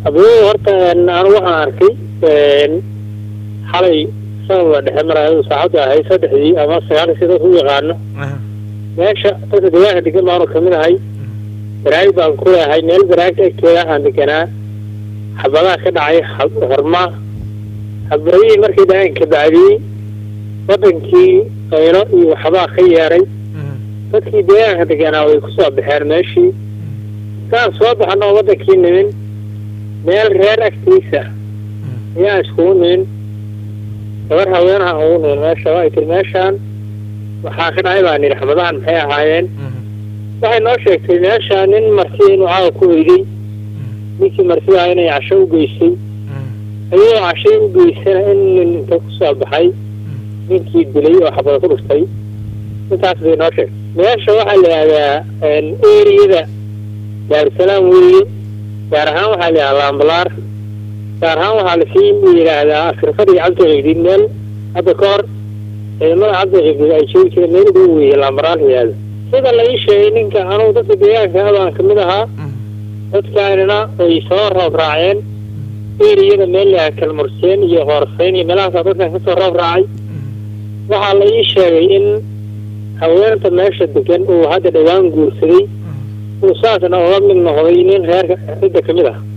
abuu horta anu waxaan arkay xalay sanadla dhexe maraayo saacadda ahay saddexdii ama sagaalka sida u yaqaano meesha dadka deegaanka degan baanu kamid ahay baraag baan ku leehay meel baraagta agteeda aan deganaa xabadaha ka dhacay horma xabadihii markay dhaceen kabacdii wadankii qaylo iyo waxbaa ka yeeray dadkii deegaanka deganaa way kusoo baxeen meeshii saan soo baxano wadankii nimin meel reer agtiisa ayaan iskugu nimin gabar haweenaha ugu nimin meesha waa tir meeshaan waxaa ka dhacay baan yidhi xabadahan maxay ahaayeen waxay noo sheegtay meesha nin marti inuu caawa ku weyday ninkii martidaa inay casho u geysay ayagoo cashay u geysana in nin inta kusoo baxay ninkii dilay oo xabada ku dhuftay intaas bay noo sheegtay meesha waxaa la yidhahdaa eriyada daarusalaam weeye gaar ahaan waxaa la yidhahdaa lambalaar gaar ahaan waxaa lasii yidhaahdaa askarfadhi cabdiqibdid meel hadda ka hor ciidamada cabdiqibdid ay joogi jireen meel ugu weeye lambalaar la yidhahdo sida la ii sheegay ninka anugu dadka deegaanka abaan kamid ahaa dadkaanina ay soo roob raaceen eriyada meel la kalmurseen iyo qoorfeyn iyo meelahaasa dadkan kasoo roob raacay waxaa la ii sheegay in haweenta meesha degan uu hadda dhowaan guursaday uu saasna uga mid noqday nin reerka cidda kamid ah